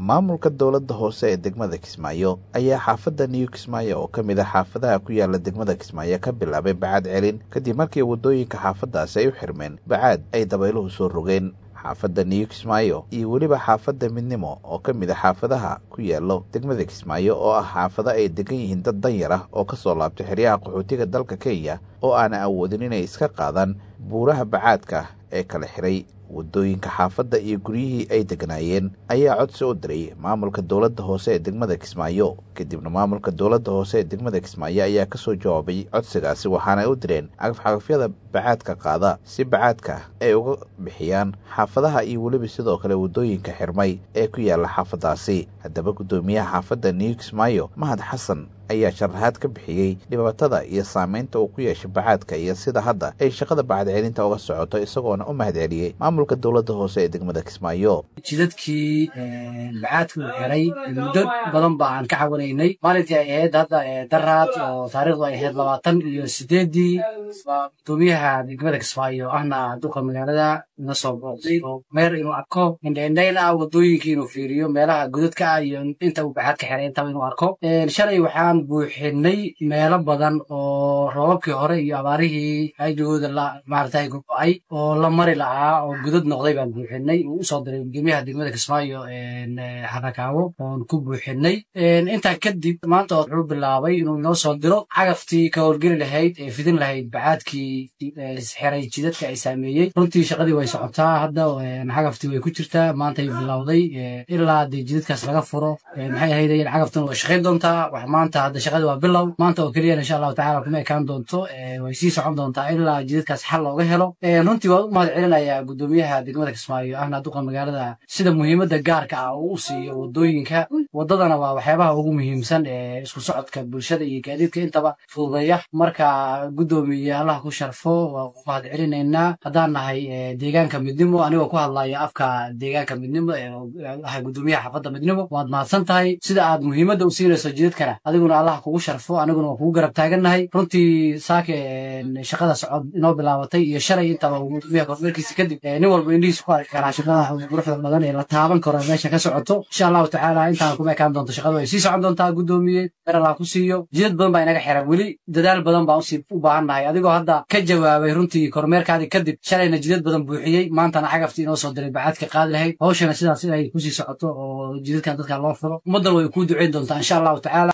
maamulka dowladda hoose ee degmada kismaayo ayaa xaafadda new kismaayo oo ka mid a xaafadaha ku yaala degmada kismaayo ka bilaabay bacaad celin kadib markii waddooyinka xaafaddaasi ay u xirmeen bacaad ay dabayluhu soo rogeen xaafadda new kismaayo iyo weliba xaafadda midnimo oo ka mid a xaafadaha ku yaalo degmada kismaayo oo ah xaafado ay degan yihiin dad danyar ah oo ka soo laabtay xeryaha qaxootiga dalka kenya oo aanan awoodin inay iska qaadaan buuraha bacaadka ee kala xiray waddooyinka xaafadda iyo guryihii ay deganaayeen ayaa codsi u diray maamulka dowladda hoose ee degmada kismaayo kadibna maamulka dowladda hoose ee degmada kismaayo ayaa ka soo jawaabay codsigaasi waxaana u direen cagafcagafyada bacaadka qaada si bacaadka ay uga bixiyaan xaafadaha iyo weliba sidoo kale waddooyinka xirmay ee ku yaalla xaafaddaasi haddaba guddoomiyaha xaafadda new kismaayo mahad xasan ayaa sharaxaad ka bixiyey dhibaatada iyo saamaynta uu ku yeeshay bacaadka iyo sida hadda ay shaqada bacadcelinta uga socoto isagoona u mahad celiyey maamulka dowladda hoose ee degmada kismaayo jidadkii bacaadka uu xiray muddo badan ba aan ka cawanaynay maalintii ay ahayd hadda daraad oo taariikhdu ay ahayd labaatan iyo sideeddii waa gudoomiyaha degmada kismaayo ahna duqa magaalada ina soo booqday oo meer inuu arko indhaindhayn ah waddooyinkii inuu fiiriyo meelaha godadka ah iyo inta uu bacaadka xiray intaba inuu arko shalay waxaan buuxinay meelo badan oo roobabkii hore iyo abaarihii ajigooda la maaragtay go-ay oo la mari lahaa oo gudad noqday baan buuxinay uu usoo diray gudoomiyaha degmada kismaayo harakaawo oon ku buuxinay intaa kadib maanta wuxuu bilaabay inuu inoo soo diro cagaftii ka howlgeli lahayd ee fidin lahayd bacaadkii xiray jidadka ay saameeyey runtii shaqadii way socotaa hadda cagaftii way ku jirtaa maantay bilowday ilaa dee jidadkaas laga furo maxay ahayd cagaftan way shaqayn doontaa wax maanta hadda shaqadii waa bilow maanta oo keliyana insha allahu tacala kuma ekaan doonto way sii socon doontaa ilaa jidadkaas xal looga helo runtii waan u mahad celinayaa gudoomiyaha degmada kismaayo ahna duqa magaalada sida muhiimadda gaarka ah uu u siiyo waddooyinka waddadana waa waxyaabaha ugu muhiimsan ee isku socodka bulshada iyo gaadiidka intaba fududeeya marka guddoomiye allah ku sharfo waa ku mahad celinaynaa haddaan nahay deegaanka midnimo anigoo ku hadlaya afka deegaanka midnimo ahay gudoomiyaha xaafadda midnimo waad mahadsan tahay sida aad muhiimadda u siinayso jidadkana adiguna allah kugu sharfo aniguna waa kugu garab taagannahay runtii saake shaqada socod inoo bilaabatay iyo shalay intaba gudoomiyaha kormeerkiisa kadib nin walba indhihiisa ku arki karaa shaqada quruxda badan ee la taaban karo meesha ka socoto insha allahu tacaala intaan kuma ekaan doonto shaqadu ay sii socon doontaa guddoomiye mer allah ku siiyo jidad badan baa inaga xiran weli dadaal badan baan usii u baahan nahay adigoo hadda ka jawaabay runtii kormeerkaadii kadib shalayna jidad badan buuxiyey maantana cagaftii inoo soo diray bacaadka qaadi lahayd hawshana sidaas ay kusii socoto oo jidadkan dadka loo furo ummaddan way kuu duceyn doontaa insha allahu tacaala